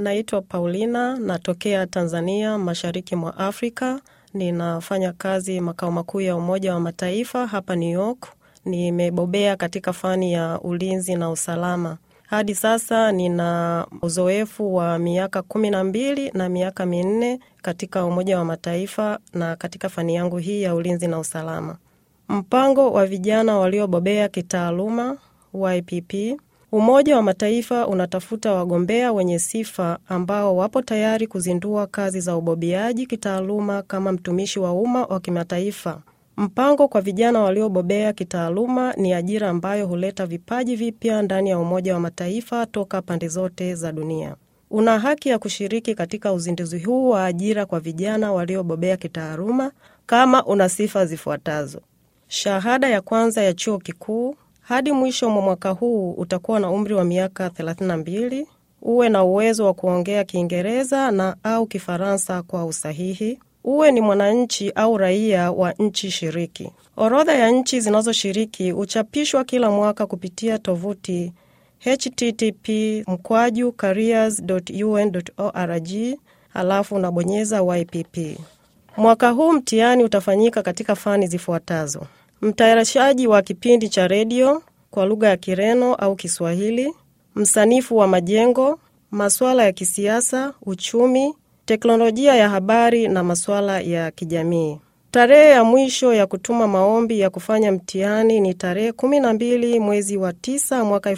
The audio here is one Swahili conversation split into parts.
Naitwa Paulina, natokea Tanzania, mashariki mwa Afrika. Ninafanya kazi makao makuu ya Umoja wa Mataifa hapa New York. Nimebobea katika fani ya ulinzi na usalama. Hadi sasa nina uzoefu wa miaka kumi na mbili na miaka minne katika Umoja wa Mataifa na katika fani yangu hii ya ulinzi na usalama. Mpango wa vijana waliobobea kitaaluma YPP. Umoja wa Mataifa unatafuta wagombea wenye sifa ambao wapo tayari kuzindua kazi za ubobeaji kitaaluma kama mtumishi wa umma wa kimataifa. Mpango kwa vijana waliobobea kitaaluma ni ajira ambayo huleta vipaji vipya ndani ya Umoja wa Mataifa toka pande zote za dunia. Una haki ya kushiriki katika uzinduzi huu wa ajira kwa vijana waliobobea kitaaluma kama una sifa zifuatazo: shahada ya kwanza ya chuo kikuu. Hadi mwisho mwa mwaka huu utakuwa na umri wa miaka 32. Uwe na uwezo wa kuongea Kiingereza na au Kifaransa kwa usahihi. Uwe ni mwananchi au raia wa nchi shiriki. Orodha ya nchi zinazoshiriki huchapishwa kila mwaka kupitia tovuti http mkwaju careers.un.org, halafu unabonyeza YPP. Mwaka huu mtihani utafanyika katika fani zifuatazo: mtayarishaji wa kipindi cha redio kwa lugha ya Kireno au Kiswahili, msanifu wa majengo, masuala ya kisiasa, uchumi, teknolojia ya habari na masuala ya kijamii. Tarehe ya mwisho ya kutuma maombi ya kufanya mtihani ni tarehe 12 mwezi wa 9 mwaka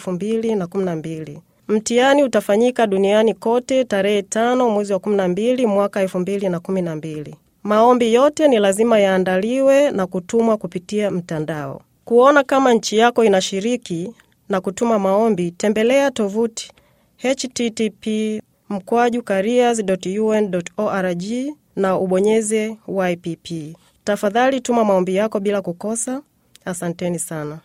2012. Mtihani utafanyika duniani kote tarehe 5 mwezi wa 12 mwaka 2012. Maombi yote ni lazima yaandaliwe na kutumwa kupitia mtandao. Kuona kama nchi yako inashiriki na kutuma maombi, tembelea tovuti http mkwaju careers.un.org na ubonyeze YPP. Tafadhali tuma maombi yako bila kukosa. Asanteni sana.